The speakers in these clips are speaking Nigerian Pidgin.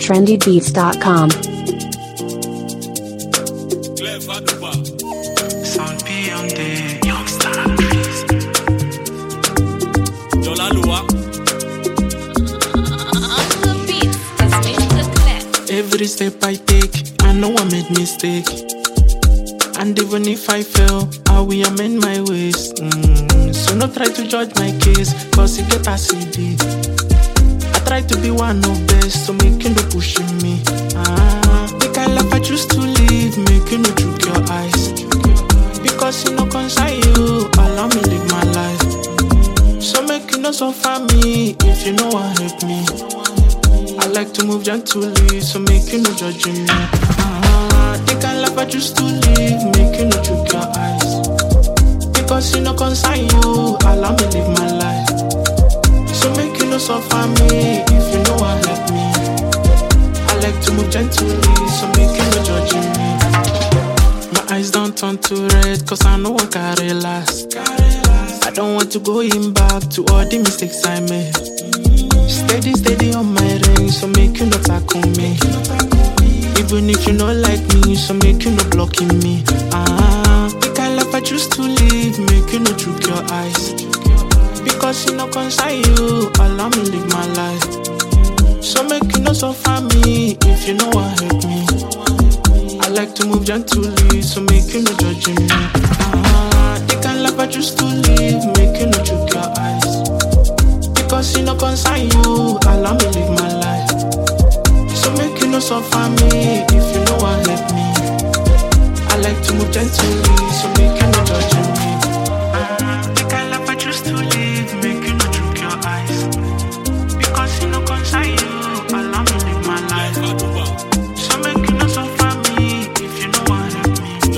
trendybeats.com. Sound P on the Youngstar Breeze. Every step I take, I know I made mistake. And even if I fail, I will amend my ways. Mm, so no try to judge my case, cause it get as it be. I try to be one of best, so make you no pushing me. Ah, the kind life I choose to live, make you no choke your eyes. Because you no concern you, allow me live my life. So make you no suffer me, if you know what help me. I like to move gently, so make you no judge me. Ah, the kind life I choose to live, make you no choke your eyes. Because you no concern you, allow me live my life. So make you no suffer me, if you know what help me. I like to move gently, so make you no judge me. My eyes don't turn to red, cause I know I carry last. I don't want to go in back to all the mistakes I made. Steady, steady on my ring, so make you not tackle me. Even if you not like me, so make you not blocking me. Ah, the kind life I choose to live, make you not choke your eyes. Because you no concern you, allow me live my life. So make you not suffer me, if you know what help me. I like to move gently, so make you no judge me. Ah, the kind life I choose to live, make you no choke your eyes. Because you no concern you, allow me live my life. So make you no suffer me, if you know what help me. I like to move gently, so make you no judge me. Ah, the kind life I choose to live, make you no choke your eyes. Because you no concern you, allow me live my life. So make you no suffer me, if you know what help me.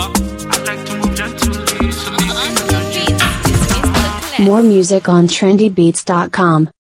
I like to move gently, so make you no judge me. More music on trendybeats.com.